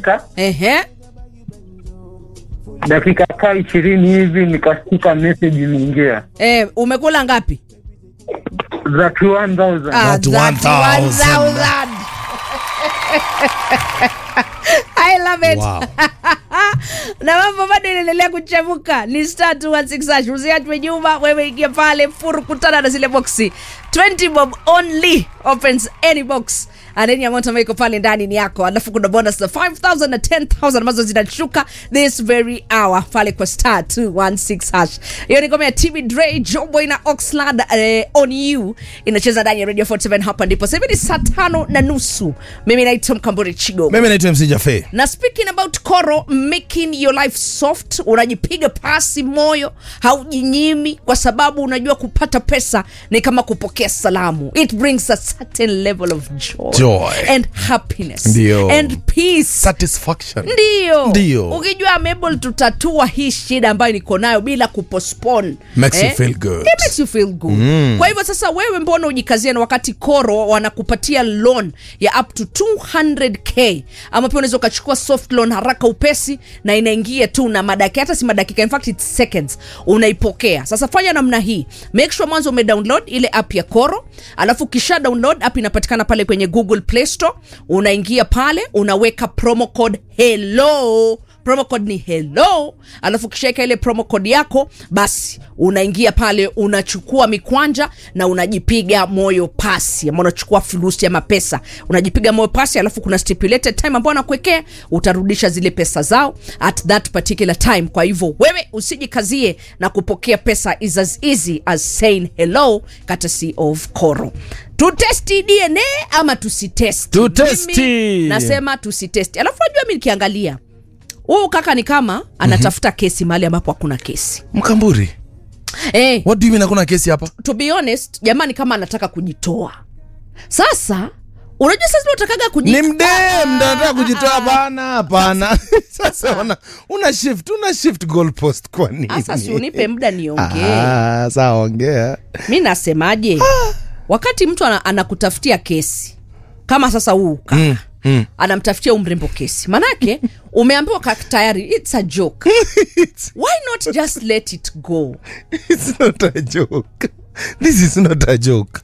nimepika Ehe. dakika kaa ishirini hivi nikashika message imeingia Eh, umekula ngapi? za 1000 Ah, That 1,000. 1,000. I love it. Wow. na mambo bado inaendelea kuchemuka ni star 216 hash usiachwe nyuma wewe ingia pale furu kutana na zile boksi 20 bob only opens any box and any amount ambayo iko pale ndani ni yako alafu kuna bonus za 5000 na 10000 ambazo zinashuka this very hour pale kwa star 216 hash hiyo ni ngoma ya tv dre joboy na oxlad eh, on you inacheza ndani ya radio 47 hapa ndipo sasa hivi ni saa tano na nusu mimi naitwa mkamburi chigo mimi naitwa mc jafe na speaking about koro making your life soft unajipiga pasi moyo haujinyimi kwa sababu unajua kupata pesa ni kama kupokea salamu it brings a certain level of joy, Joy. and happiness Ndio. and peace satisfaction ndio Ndio. ukijua I'm able tutatua hii shida ambayo niko nayo bila kupostpone Makes you feel good. It makes you feel good mm. kwa hivyo sasa wewe mbona ujikazia na wakati koro wanakupatia loan ya up to 200k ama pia unaweza ukachukua soft loan haraka upesi na inaingia tu na madakika hata si madakika in fact it's seconds unaipokea sasa fanya namna hii make sure mwanzo umedownload ile app ya koro alafu kisha download app inapatikana pale kwenye google play store unaingia pale unaweka promo code hello promo code ni hello alafu kishaeka ile promo code yako basi unaingia pale unachukua mikwanja na unajipiga moyo pasi ama unachukua fulusi ama pesa unajipiga moyo pasi alafu kuna stipulated time ambao anakuwekea utarudisha zile pesa zao at that particular time kwa hivyo wewe usijikazie na kupokea pesa is as easy as saying hello courtesy of koro tutesti dna ama tusitesti Tutesti. Mimi nasema tusitesti alafu najua mi nikiangalia huu kaka ni kama anatafuta kesi mahali ambapo hakuna kesi mkamburi eh, what do you mean hakuna kesi hapa to be honest jamani kama anataka kujitoa sasa unajua sasa unatakaga ni kuji mdem ndo anataka kujitoa bana hapana sasa una, una shift una shift goalpost kwa nini sasa si unipe muda niongee Ah, sawa ongea mi nasemaje wakati mtu ana, anakutafutia kesi kama sasa huu kaka mm, mm. anamtafutia umrembo kesi manake umeambiwa kaka tayari its a joke it's, why not just let it go it's not a joke this is not a joke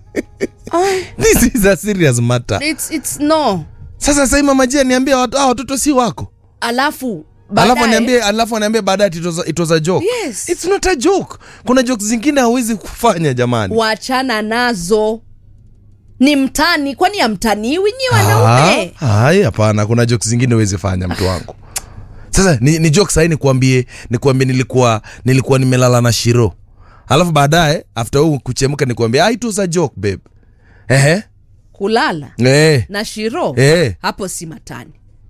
this is a serious matter it's, it's no sasa sai mama jia niambia watu, ah, watoto si wako alafu alafu baadaye- aniambie alafu aniambie baadaye ati it was a- it was a joke Yes. it's not a joke kuna jokes zingine hawezi kufanya jamani wachana nazo ni mtani kwani amtaniwi nyi wanaume Ah, hai hapana kuna jokes zingine huwezi fanya mtu wangu sasa ni, ni joke sahii nikuambie nikuambie nilikuwa nilikuwa nimelala na shiro alafu baadaye after huu kuchemka nikuambie ah, it was a joke babe ehe kulala eh na shiro Eh. hapo si matani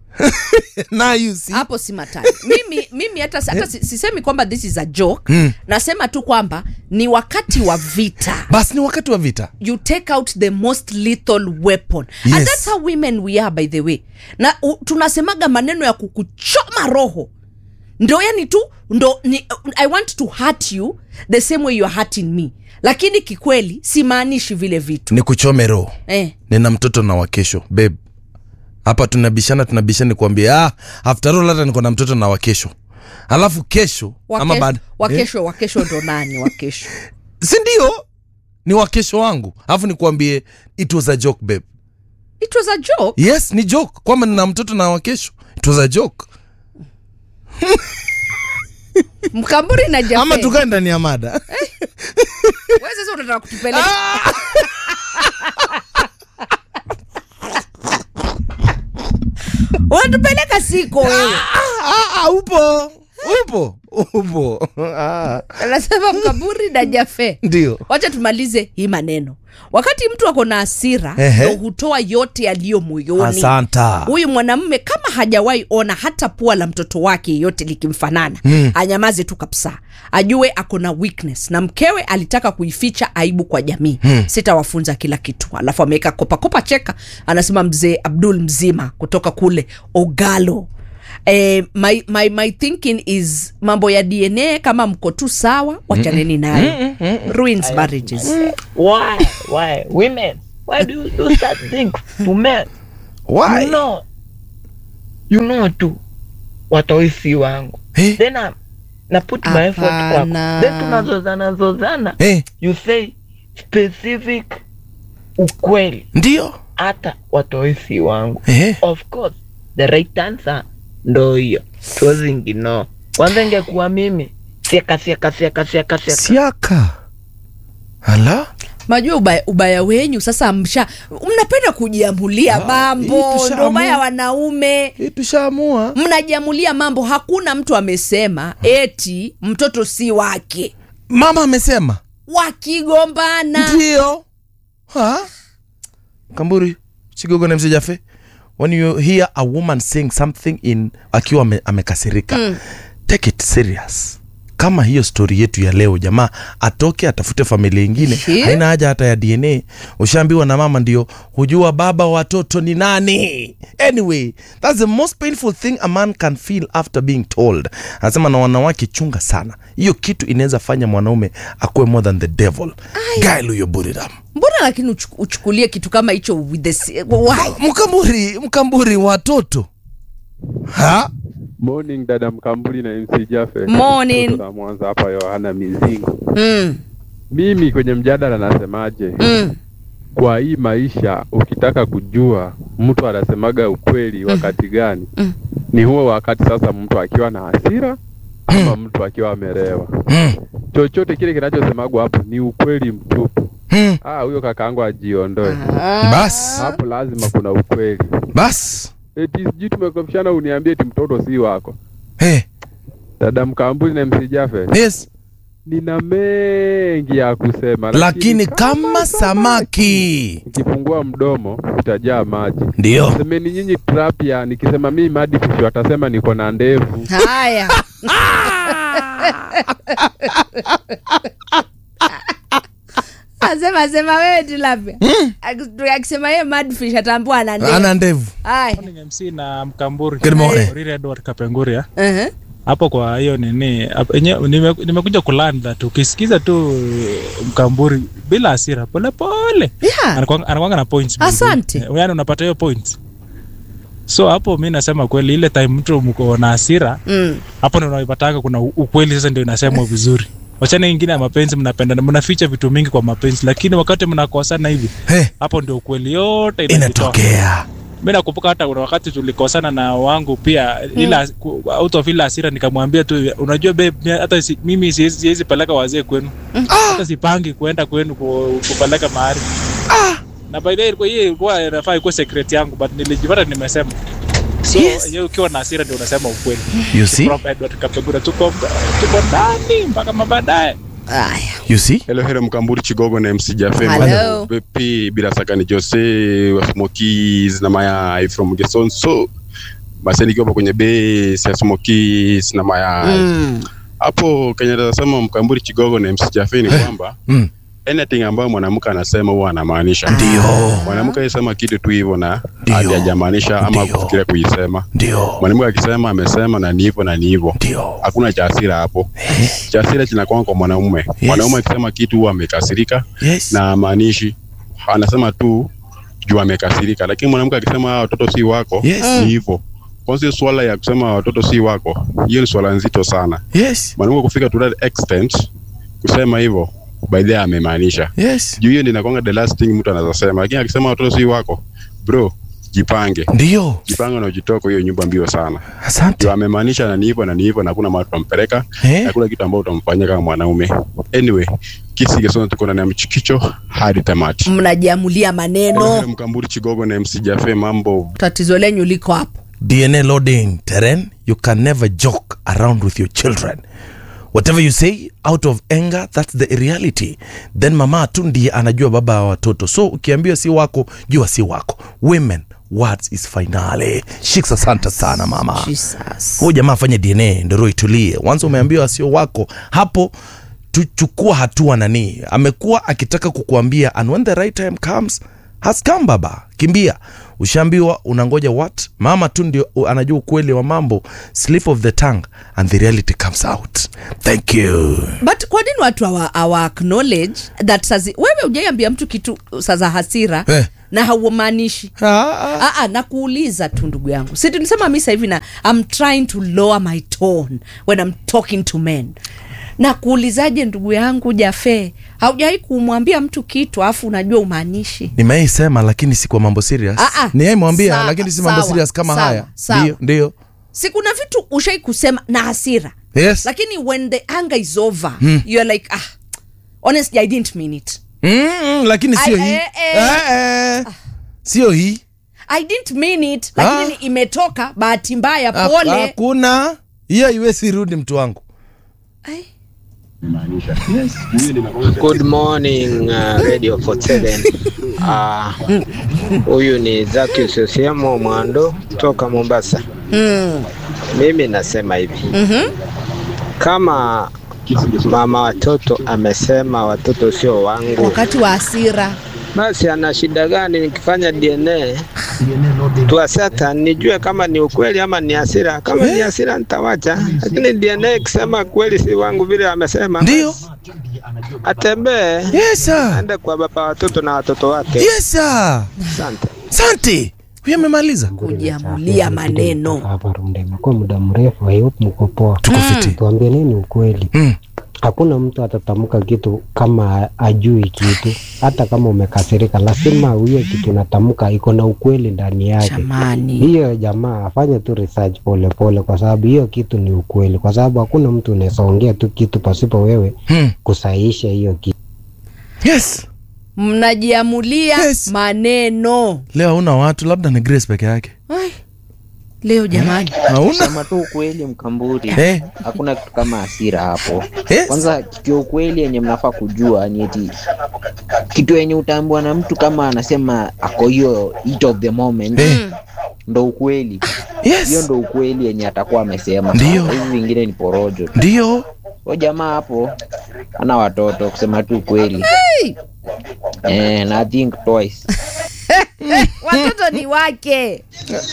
now you see hapo si matani mimi mimi hata, hata si- sisemi kwamba this is a joke mm. nasema tu kwamba ni wakati wa vita basi ni wakati wa vita you take out the most lethal weapon and Yes. that's how women we are by the way na u, tunasemaga maneno ya kukuchoma roho ndo yani tu ndo ni, i want to hurt you the same way you're hurting me lakini kikweli simaanishi vile vitu ni kuchome roho eh. nina mtoto na wakesho babe hapa tunabishana tunabishana kuambia ah, after all hata niko na mtoto na wakesho alafu kesho ama Wake, baada wakesho wakesho ndo nani wakesho si ndio ni wakesho wangu alafu nikuambie it was a joke babe it was a joke yes ni joke kwamba nina mtoto na wakesho it was a joke mkamburi na Jaffe. ama tukae ndani ya mada Wewe sasa unataka kutupeleka unatupeleka siko wewe Ah, ah, upo upo upo Ah, anasema mkaburi na jafe ndio wacha tumalize hii maneno wakati mtu ako na hasira Ehe. ndo hutoa yote yaliyo moyoni asanta huyu mwanamume kama hajawahi ona hata pua la mtoto wake yote likimfanana mm. anyamaze tu kabisa ajue ako na weakness na mkewe alitaka kuificha aibu kwa jamii mm. sitawafunza kila kitu alafu ameweka kopakopa cheka anasema mzee abdul mzima kutoka kule ogalo Eh, my, my, my thinking is mambo ya dna kama mko tu sawa wachaneni nayo ruins marriages Why? Why? Women, why do you do such things to men? why You know, you know tu watoisi wangu Eh, then I, na put my effort kwako Hapana. then tunazozana zozana eh, you say specific ukweli ndio hata watoisi wangu eh. of course the right answer ndo hiyo tozingino kwanza ingekuwa mimi sieka sieka sieka sieka sieka siaka ala majua ubaya, ubaya wenyu sasa msha mnapenda kujiamulia Ah, hii mambo tushaamua. ndo ubaya wanaume hii tushaamua mnajiamulia mambo hakuna mtu amesema eti mtoto si wake mama amesema wakigombana ndio Ha? kamburi chigogo na msejafe when you hear a woman saying something in akiwa ame, amekasirika mm. take it serious kama hiyo stori yetu ya leo jamaa atoke atafute familia ingine Ye. haina haja hata ya dna ushaambiwa na mama ndio hujua baba wa watoto ni nani anyway that's the most painful thing a man can feel after being told anasema na wanawake chunga sana hiyo kitu inaweza fanya mwanaume akuwe more than the devil gailuyoburiram mbona lakini uchu- uchukulie kitu kama hicho with the si- why? mkamburi mkamburi watoto ha Morning dada Mkambuli na MC Jaffe. Morning. Mtoto na Mwanza hapa Yohana Mizingo. mm, Mimi kwenye mjadala nasemaje? mm. Kwa hii maisha ukitaka kujua mtu anasemaga ukweli wakati gani? Mm. Ni huo wakati sasa mtu akiwa na hasira ama mtu akiwa amelewa. mm. Chochote kile kinachosemagwa hapo ni ukweli mtupu. mm. Ah, huyo kakaangu ajiondoe. bas Hapo lazima kuna ukweli. bas Eti sijui tumekopishana uniambie eti mtoto si wako. hey. Dada Mkambuli na MC Jaffe. yes nina mengi ya kusema lakini kama samaki nikifungua mdomo utajaa maji ndio semeni nyinyi trapia nikisema mimi madifish watasema niko na ndevu haya asema sema wewe tilapia akisema yeye madfish ataambua ana ndevu. ana ndevu haya Morning MC na Mkamburi. Good morning. Oriri Edward Kapenguria. uh-huh. Hapo kwa hiyo nini hapo enye- nime- nimekuja kulearn that ukisikiza tu eh, Mkamburi bila hasira pole pole yeah. anakuanga anakuanga na points. baby. Asante. Eh, Yaani unapata hiyo points. So hapo mi nasema kweli ile time mtu mko na hasira mm. hapo ndio unaipataka kuna u- ukweli sasa ndio inasemwa vizuri. Wachana ingine ya mapenzi mnapendana mnaficha vitu mingi kwa mapenzi lakini wakati mnakosana hivi hey. hapo ndio ukweli yote inajitoa. inatokea mi nakumbuka hata kuna wakati tulikosana na wangu pia ila ku- out of ile hasira nikamwambia tu unajua babe mi- hata si, mimi siwezi siwezi peleka wazee kwenu hata sipangi kuenda kwenu ku, kupeleka mahali na by the way ilikuwa hiyo ilikuwa inafaa ikuwa secret yangu but nilijipata nimesema so Yes. yes. ukiwa na hasira ndio unasema ukweli you see From Edward Kapegura tuko tuko ndani mpaka mabaadaye haya you see Hello, hello Mkamburi Chigogo na MC Jaffe. Hello. Vipi bila saka ni Jose wa Smokies na Maya from Geson. So basi nikiwa hapa kwenye base ya Smokies na Maya. mm. Hapo Kenya nasema Mkamburi Chigogo na MC Jaffe ni kwamba mm. anything ambayo mwanamke anasema huwa anamaanisha. ndio Mwanamke akisema kitu tu hivyo na Ndio. hadi hajamaanisha ama Ndio. kufikiria kuisema. ndio Mwanamke akisema amesema na ni hivyo na ni hivyo. ndio Hakuna cha hasira hapo. Cha hasira kinakuwa kwa mwanaume. Mwanaume akisema kitu huwa amekasirika yes na maanishi anasema tu juu amekasirika, lakini mwanamke akisema "Ah, watoto si wako Yes. ni hivyo. Kwanza hiyo swala ya kusema watoto si wako, hiyo ni swala nzito sana. yes Mwanamke kufika to that extent kusema hivyo, by the way amemaanisha yes juu hiyo ndio inakuanga the last thing mtu anaweza sema, lakini akisema watoto si wako, bro, jipange, ndio jipange na ujitoe kwa hiyo nyumba mbio sana. asante Juu amemaanisha na ni hivyo na ni hivyo, na hakuna mahali utampeleka Eh? hakuna kitu ambayo utamfanyia kama mwanaume. Anyway, kisi Gesona tuko ndani ya mchikicho hadi tamati. mnajiamulia maneno Mkamburi Chigogo na MC Jaffe, mambo tatizo lenyu liko hapo dna loading terrain you can never joke around with your children whatever you say out of anger that's the reality then mama tu ndiye anajua baba wa watoto so ukiambiwa si wako jua si wako women words is finale shiks asante sana mama Jesus. huyu jamaa afanye dna ndo roho itulie once umeambiwa sio wako hapo tuchukua hatua nani amekuwa akitaka kukuambia and when the right time comes has come baba kimbia ushaambiwa unangoja what mama tu ndio u- anajua ukweli wa mambo slip of the tongue and the reality comes out thank you but kwa nini watu awa, awa acknowledge that sazi wewe ujaiambia mtu kitu sa za hasira Eh. na haumaanishi Ah, ah. Ah, ah, nakuuliza tu ndugu yangu si tulisema mi sahivi na I'm trying to lower my tone when I'm talking to men nakuulizaje ndugu yangu jafe haujawai kumwambia mtu kitu alafu unajua umaanishi nimeisema lakini si kwa mambo serious Ah, ah. niaimwambia Sawa, lakini si mambo sawa, serious kama sawa, haya sawa. ndio ndio si kuna vitu ushai kusema na hasira yes lakini when the anger is over you're like ah honestly i didn't mean it mm, mm, lakini sio Ai, hii eh, eh. Eh, eh. sio hii i didn't mean it lakini Ah. imetoka bahati mbaya Ha- pole hakuna hiyo iwezi rudi mtu wangu Ai. Good morning uh, Radio 47. Ah, Huyu ni Zaki Sosiemo Mwando toka Mombasa. mm. Mimi nasema hivi kama mama watoto amesema watoto sio wangu, wakati wa hasira basi ana shida gani nikifanya DNA tuasata nijue kama ni ukweli ama ni hasira. Kama ni hasira nitawacha, lakini DNA ikisema kweli si wangu vile amesema, ndio atembee yes sir. aende kwa baba watoto na watoto wake. yes sir. Asante. asante huyo amemaliza kujiamulia maneno hapa Runda imekuwa muda mrefu. I hope mko poa. tuko fiti Tuambie nini ukweli. Mm. Hakuna mtu atatamka kitu kama ajui kitu, hata kama umekasirika, lazima hiyo kitu unatamka iko na ukweli ndani yake. jamani Hiyo jamaa afanye tu research pole pole, kwa sababu hiyo kitu ni ukweli, kwa sababu hakuna mtu unaweza ongea tu kitu pasipo wewe Hmm. kusahihisha hiyo kitu. yes mnajiamulia Yes. maneno leo hauna watu labda ni grace peke yake Ai. leo jamani hauna Sema tu ukweli mkamburi, Eh. hakuna kitu kama hasira hapo. yes. Kwanza kitu ya ukweli yenye mnafaa kujua ni eti kitu yenye utaambiwa na mtu kama anasema ako hiyo heat of the moment Eh. ndo ukweli hiyo yes ndo ukweli yenye atakuwa amesema. Ndio. hivi vingine ni porojo. ndio Huyo jamaa hapo ana watoto, kusema tu ukweli eh, na I think twice watoto ni wake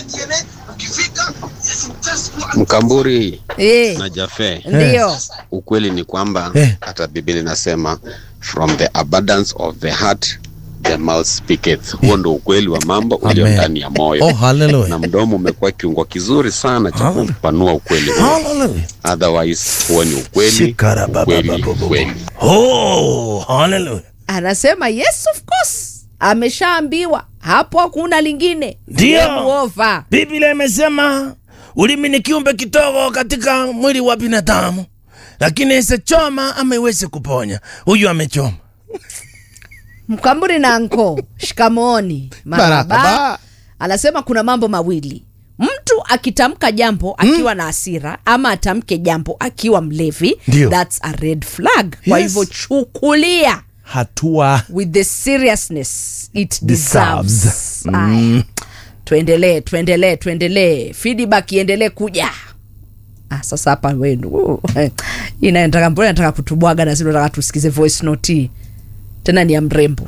Mkamburi eh, na Jafe, ndio ukweli ni kwamba Eh. hata Biblia inasema from the abundance of the heart the mouth speaketh. Huo ndo ukweli wa mambo ulio Amen. ndani ya moyo oh haleluya na mdomo umekuwa kiungo kizuri sana cha Hallelujah. kupanua ukweli huo. haleluya Otherwise huo ni ukweli, Shikara baba ukweli, baba baba. ukweli. oh haleluya anasema yes of course ameshaambiwa hapo hakuna lingine Ndio. Game over. biblia imesema ulimi ni kiumbe kidogo katika mwili wa binadamu lakini isechoma ama iweze kuponya huyu amechoma mkamburi na anko shikamoni maraba Marahaba. anasema kuna mambo mawili mtu akitamka jambo akiwa na hasira ama atamke jambo akiwa mlevi Ndio. thats a red flag kwa Yes. hivyo chukulia hatua with the seriousness it Deserves. deserves Aya. tuendelee tuendelee tuendelee feedback iendelee kuja ah, sasa hapa wenu inataka mbona nataka kutubwaga na sisi nataka tusikize voice note hii. tena ni ya mrembo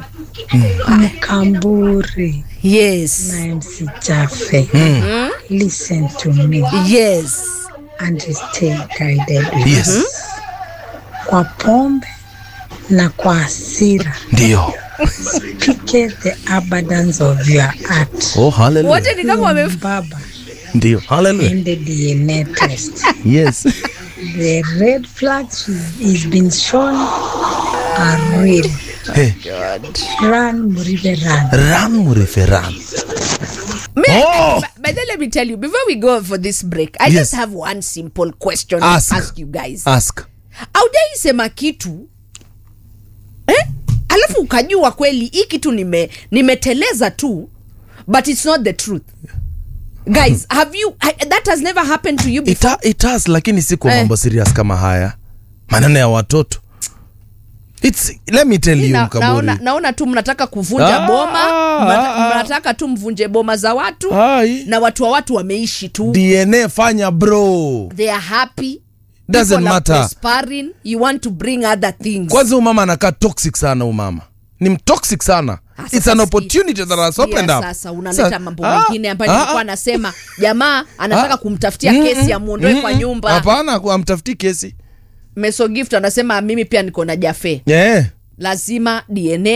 Mkamburi yes na MC Jaffe. Listen to me yes and stay guided with Yes. us. Kwa pombe na kwa hasira, ndio pike the abundance of your heart. oh haleluya wote ni kama wame Baba, ndio haleluya in the DNA test. yes The red flags is been shown are real. hey, Run, Muribe, run. ran murife ran Me, Oh! but, but then let me tell you before we go for this break i Yes. just have one simple question Ask. to ask you guys ask aujaisema kitu eh? alafu ukajua kweli hii kitu nime nimeteleza tu but it's not the truth guys have you I, that has never happened to you before Ita, it has lakini si kwa Eh. mambo serious kama haya maneno ya watoto It's, let me tell you Na, mkaburi naona, naona tu mnataka kuvunja Ah, boma ah, mna- ah. mnataka tu mvunje boma za watu Ai. na watu wa watu wameishi tu dna fanya bro they are happy Doesn't People are matter. prospering. you want to bring other things kwanza huyu mama anakaa toxic sana huyu mama ni mtoxic sana Ah, it's sasa an sikia- opportunity that has sikia opened up sasa unaleta Sa- mambo Ah, mengine ambayo ah, nilikuwa ah. nasema jamaa anataka Ah. kumtafutia Mm, kesi mm, amuondoe mm, kwa mm. nyumba hapana ku- amtafuti kesi meso gift anasema mimi pia niko na jafe yeah. lazima dna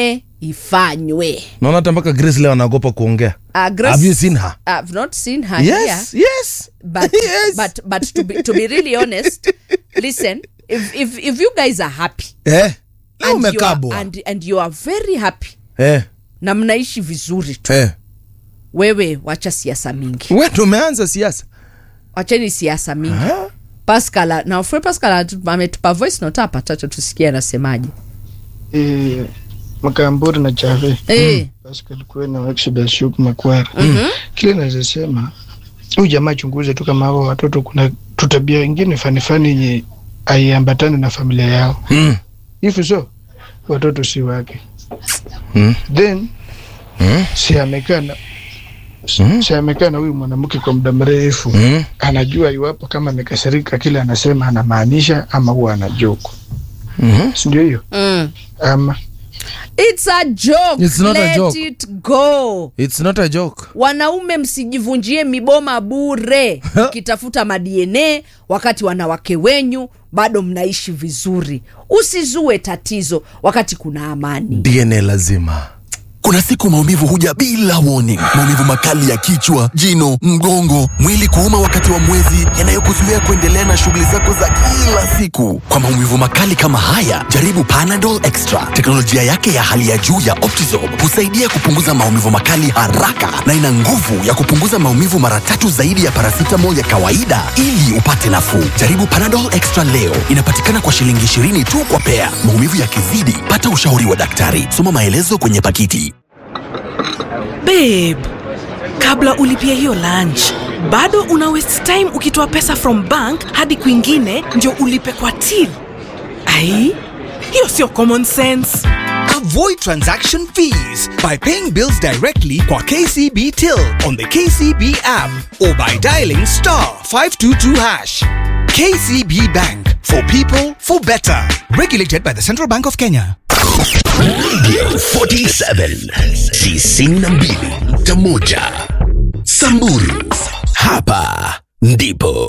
ifanywe naona hata mpaka grace leo anaogopa kuongea Uh, Grace- have you seen her I've not seen her here. yes yes but but but to be to be really honest listen if if if you guys are happy eh leo and you, are, umekabwa and, and you are very happy eh na mnaishi vizuri tu eh wewe wacha siasa mingi wewe ndo umeanza siasa wacheni siasa mingi pascal na Fred pascal atu- ametupa voice note hapa tacha tusikie anasemaje Eh, Makamburi na Chave Eh. Pascal Kwena wa Exodus Shuk Makwara. Mhm. Kile naweza sema huyu jamaa chunguze tu kama hao watoto kuna tutabia ingine fani fani yenye aiambatane na familia yao. Mm. If so watoto si wake. Mm. Then Mm. si amekaa na si amekaa na huyu mwanamke kwa muda mrefu Mm. anajua iwapo kama amekasirika kile anasema anamaanisha ama huwa anajoke Mhm. si ndio hiyo mm. ama it's a joke It's not a let joke. it go it's not a joke wanaume msijivunjie miboma bure mkitafuta madna wakati wanawake wenyu bado mnaishi vizuri usizue tatizo wakati kuna amani dna lazima Kuna siku maumivu huja bila warning. Maumivu makali ya kichwa, jino, mgongo, mwili kuuma wakati wa mwezi, yanayokuzuia kuendelea na shughuli zako za kila siku. Kwa maumivu makali kama haya, jaribu Panadol Extra. Teknolojia yake ya hali ya juu ya Optizorb husaidia kupunguza maumivu makali haraka na ina nguvu ya kupunguza maumivu mara tatu zaidi ya paracetamol ya kawaida ili upate nafuu. Jaribu Panadol Extra leo. Inapatikana kwa shilingi 20 tu kwa pea. Maumivu yakizidi, pata ushauri wa daktari. Soma maelezo kwenye pakiti. babe kabla ulipia hiyo lunch bado una waste time ukitoa pesa from bank hadi kwingine ndio ulipe kwa till ai hiyo sio common sense Avoid transaction fees by paying bills directly kwa KCB Till on the KCB app or by dialing star 522 hash. KCB Bank for people for better. Regulated by the Central Bank of Kenya. Radio 47 tisini na mbili nukta moja Samburu, hapa ndipo